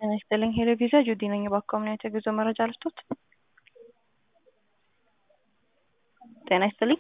ጤና ይስጥልኝ ሄሎ ቪዛ ጁዲ ነኝ። እባክዎ ምን አይነት የጉዞ መረጃ ልስጦት? ጤና ይስጥልኝ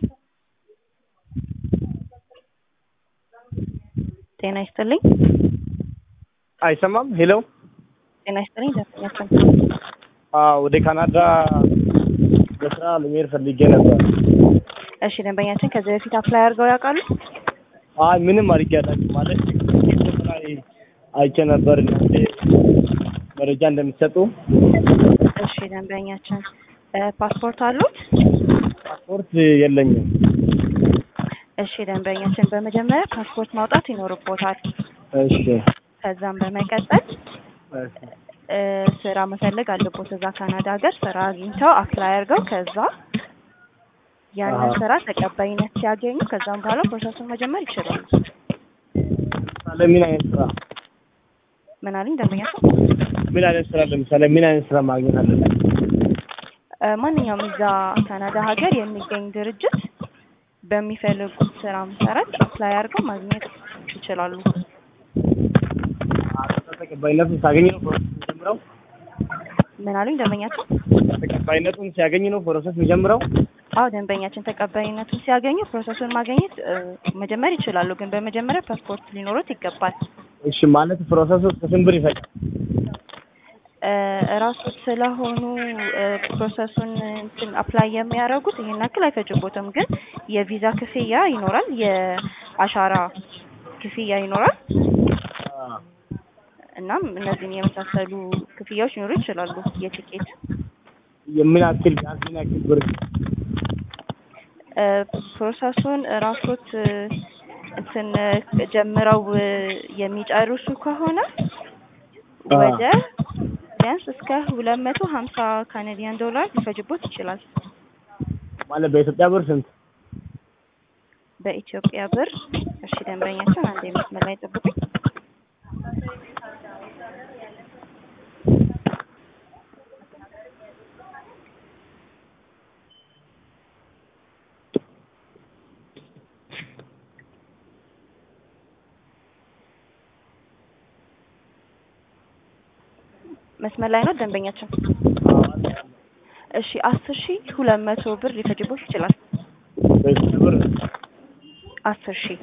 ጤና ይስጥልኝ አይሰማም? ሄሎ ጤና ይስጥልኝ ደንበኛችን አዎ፣ ወደ ካናዳ በስራ ለመሄድ ፈልጌ ነበር። እሺ ደንበኛችን ከዚህ በፊት አፕላይ አድርገው ያውቃሉ? አይ ምንም አድርጌ አላውቅም። ማለት ፌስቡክ ላይ አይቼ ነበር እናንተ መረጃ እንደምትሰጡ። እሺ ደንበኛችን ፓስፖርት አሉት? ፓስፖርት የለኝም። እሺ ደንበኛችን በመጀመሪያ ፓስፖርት ማውጣት ይኖርቦታል። እሺ ከዛም በመቀጠል እ ስራ መፈለግ አለቦት። እዛ ካናዳ ሀገር ስራ አግኝተው አፕላይ አድርገው ከዛ ያንን አሃ። ስራ ተቀባይነት ሲያገኙ ከዛም በኋላ ፕሮሰሱን መጀመር ይችላሉ። ለምሳሌ ምን አይነት ስራ ምን አለኝ ደንበኛችን? ምን አይነት ስራ ለምሳሌ ምን አይነት ስራ ማግኘት አለብን? እ ማንኛውም እዛ ካናዳ ሀገር የሚገኝ ድርጅት በሚፈልጉት ስራ መሰረት አፕላይ አድርገው ማግኘት ይችላሉ። ተቀባይነቱን ሲያገኝ ነው ፕሮሰስ የሚጀምረው። ምን አሉኝ ደንበኛችን? ተቀባይነቱን ሲያገኝ ነው ፕሮሰስ የሚጀምረው። አዎ ደንበኛችን ተቀባይነቱን ሲያገኙ ፕሮሰሱን ማግኘት እ መጀመር ይችላሉ። ግን በመጀመሪያ ፓስፖርት ሊኖሩት ይገባል። እሺ ማለት ፕሮሰሱ እስከ ስንት ብር ይፈጃል? እ እራሱ ስለሆኑ እ ፕሮሰሱን እንትን አፕላይ የሚያደርጉት ይሄን ያክል አይፈጅቦትም። ግን የቪዛ ክፍያ ይኖራል፣ የአሻራ ክፍያ ይኖራል። እናም እነዚህን የመሳሰሉ ክፍያዎች ሊኖሩ ይችላሉ። የቲኬት የምን ያክል ቢያንስ ምን ያክል ብር? እ ፕሮሰሱን ራሶት እ እንትን እ ጀምረው እ የሚጨርሱ ከሆነ አ ወደ ቢያንስ እስከ ሁለት መቶ ሀምሳ ካናዲያን ዶላር ሊፈጅቦት ይችላል። ማለት በኢትዮጵያ ብር ስንት? በኢትዮጵያ ብር እሺ ደንበኛችን አንድ መስመር ላይ ጠብቁኝ። መስመር ላይ ነው ደንበኛችን። እሺ አስር ሺህ ሁለት መቶ ብር ሊፈጅቦት ይችላል። በኢትዮጵያ ብር አስር ሺህ